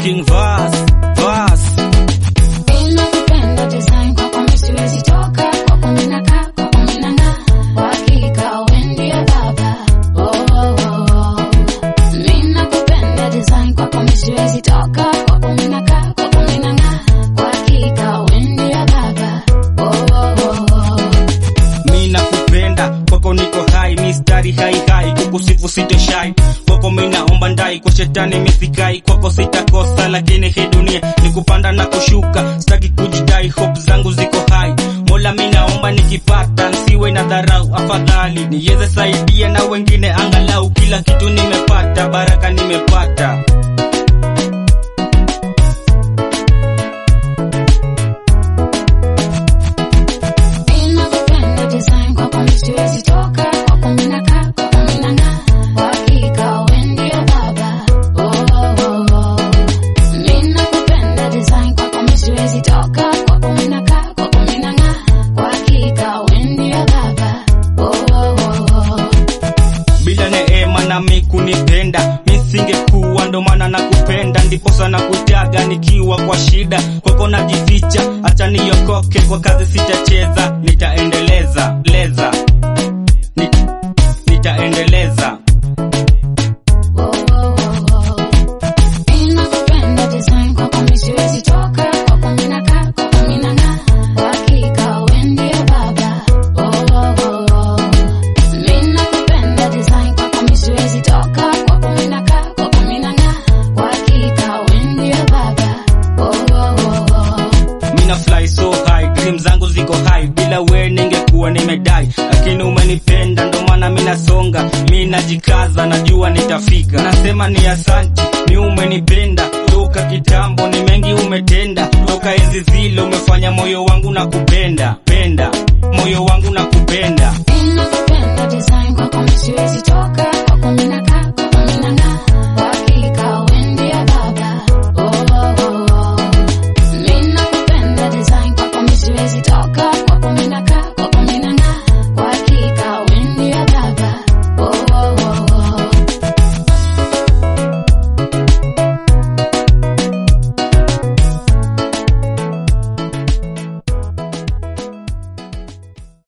King Vas, Vas. Ninakupenda design kwako mimi siwezi toka, kwako mimi nakaa, kwako mimi nang'aa. Kwa hakika wewe ndio baba. Oh, oh, oh. Ninakupenda design kwako mimi siwezi toka, kwako mimi nakaa, kwako mimi nang'aa. Kwa hakika wewe ndio baba. Oh, oh, oh. mi nakupenda kwako niko hai mistari hai hai kukusifu sitoshai kwako mi naomba ndai kwa shetani misikai kwako sitakosa lakini hii dunia ni kupanda na kushuka sitaki kujidai hope zangu ziko hai mola mi naomba nikipata nsiwe na dharau afadhali niweze saidia na wengine angalau kila kitu nimepata baraka nimepata Ninakupenda design kwako mimi siwezi toka, kwako mimi nakaa, kwako mimi nang'aa. Kwa hakika wewe ndio baba. Oh, oh, oh, oh. Ninakupenda design kwako mimi siwezi toka, kwako mimi nakaa, kwako mimi nang'aa. Kwa hakika wewe ndio baba. Oh, oh, oh, oh. bila neema nami kunipenda misingekuwa ndo maana nakupenda ndipo sana kutaga nikiwa kwa shida kwako najificha acha niokoke kwa kazi sitacheza nitaendeleza leza Ni, nitaendeleza Oh, oh, oh, oh. Ninakupenda design kwako mimi siwezi toka, kwako mimi nakaa, kwako mimi nang'aa. Kwa hakika wewe ndio baba. Oh, oh, oh, oh. Ninakupenda design kwako mimi siwezi toka, kwako mimi nakaa, kwako mimi nang'aa. Kwa hakika wewe ndio baba. Oh, oh, oh, oh. mina fly so high dream zangu ziko high bila we ningekuwa nimedai lakini umenipenda ndo maana minasonga mi najikaza najua nitafika nasema ni asanti ni umenipenda toka kitambo ni mengi umetenda toka enzi zile umefanya moyo wangu na kupenda penda moyo wangu na kupenda Ninakupenda design